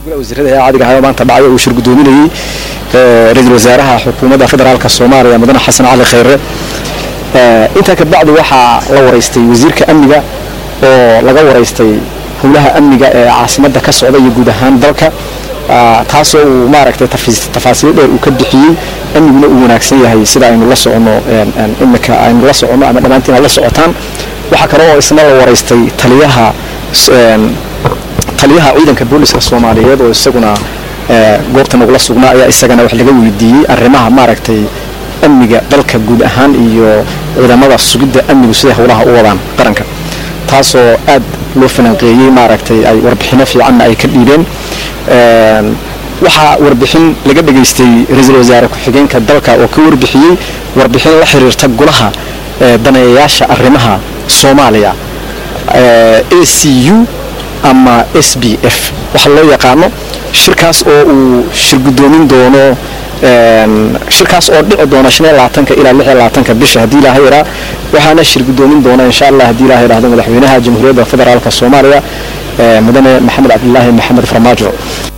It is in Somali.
wasiirada ee caadiga ahaa oo maanta dhacay uu shir gudoominayey ra-iisul wasaaraha xukuumadda federaalka soomaaliya mudane xasan cali khayre intaa kabacdi waxaa la waraystay wasiirka amniga oo laga waraystay howlaha amniga ee caasimadda ka socda iyo guud ahaan dalka taasoo uu maaragtay tafaasiil dheer uu ka bixiyey amniguna uu wanaagsan yahay sida aynu la socono imika aynu la socono ama dhammaantiin aad la socotaan waxaa kale oo isna la waraystay taliyaha taliyaha ciidanka booliska soomaaliyeed oo isaguna goobta nagula sugnaa ayaa isagana wax laga weydiiyey arrimaha maaragtay amniga dalka guud ahaan iyo ciidamada sugidda amnigu siday howlaha u wadaan qaranka taasoo aad loo falanqeeyey maaragtay ay warbixino fiicanna ay ka dhiibeen waxaa warbixin laga dhegaystay ra-iisul wasaare ku-xigeenka dalka oo ka warbixiyey warbixin la xiriirta golaha daneeyayaasha arrimaha soomaaliya a c u ama s b f waxa loo yaqaano shirkaas oo uu shir gudoomin doono shirkaas oo dhici doona shan iyo labaatanka ilaa lix iyo labaatanka bisha haddii ilaahay iraa waxaana shir gudoomin doona insha allah haddii ilahay idhaahdo madaxweynaha jamhuuriyadda federaalka soomaaliya mudane maxamed cabdilaahi maxamed farmaajo